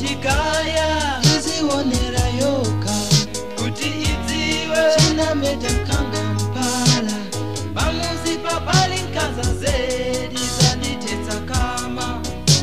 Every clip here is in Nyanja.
akutikaya izionera yoka kuti idziwe chinameta kangampala pamuzi papali nkhanza zedi zanditetsa kama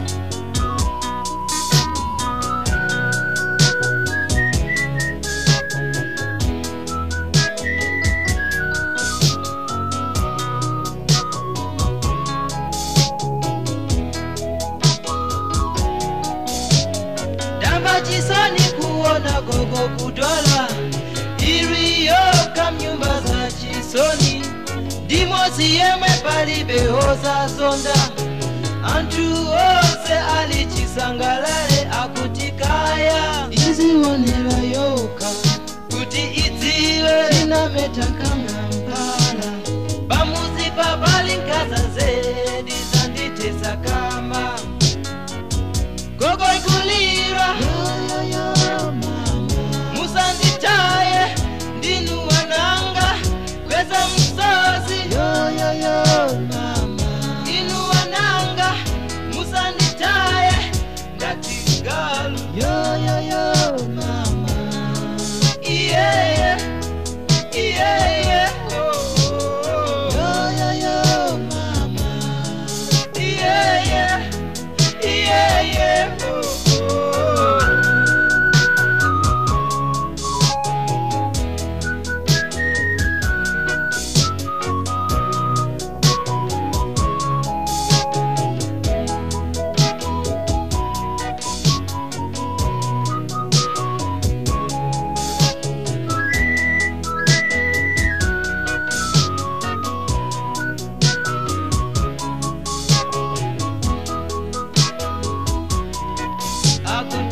ndamba chisoni kuona gogo kudwala iriyoka mnyumba za chisoni ndimozi yemwe palibehoza zonda anthu onse ali chisangalale akutikaya izionera yoka kuti idziwe chinameta kangampala pamuzi papali nkhanza zedi zanditetsa kama gogo ikulira yoyoyo mama musanditaye ndinu wananga kweza msozi yoyoyo mama inu wananga musanditaye ngati galu yoyoyo mama iyeye iyeye oh, oh, oh. yoyoyo mama iyeye iyeye oh, oh. akuti